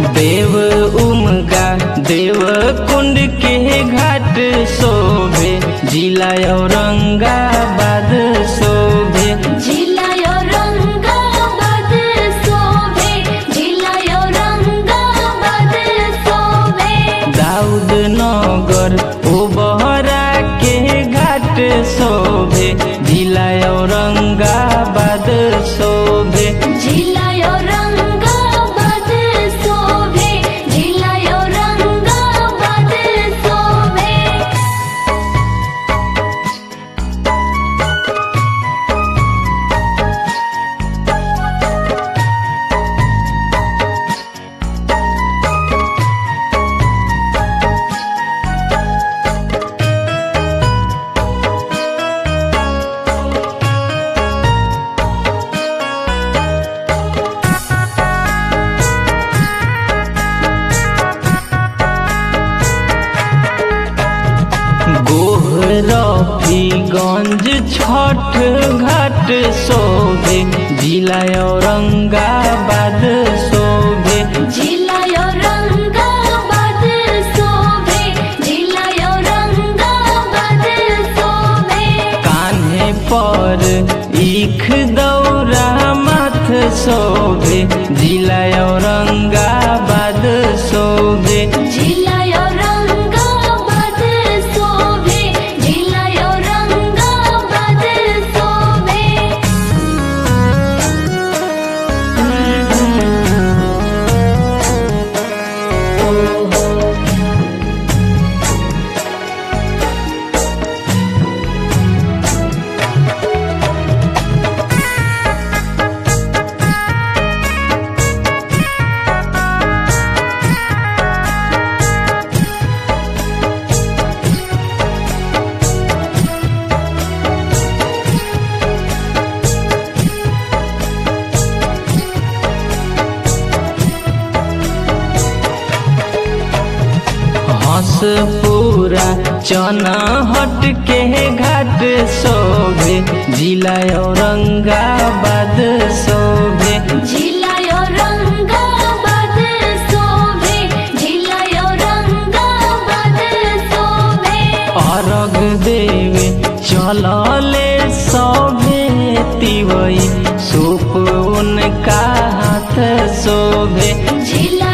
देव उमगा देव कुंड के घाट शोभे जिला औरंगाबाद शोभे जिला औरंगाबाद शोभे जिला औरंगाबाद शोभे दाऊद नगर ओबहरा के घाट शोभे जिला औरंगाबाद शोभे जिला औरंगाबाद शोभे जिला औरंगाबाद शोभे गोहरफीगंज छठ घाट शोभे जिला औरंगाबाद शोभे जिला औरंगाबाद शोभे जिला औरंगाबाद शोभे कान्हे पर ईख दौरा माथ शोभे जिला औरंगाबाद शोभे जिला औरंगाबाद शोभे जिला औरंगाबाद शोभे हंस पूरा चना हट के घाट शोभे जिला औरंगाबाद शोभे जिला औरंगाबाद शोभे जिला औरंगाबाद शोभे अर्घ देवे चलले सभे तिवई सूप उनका हाथ शोभे जिला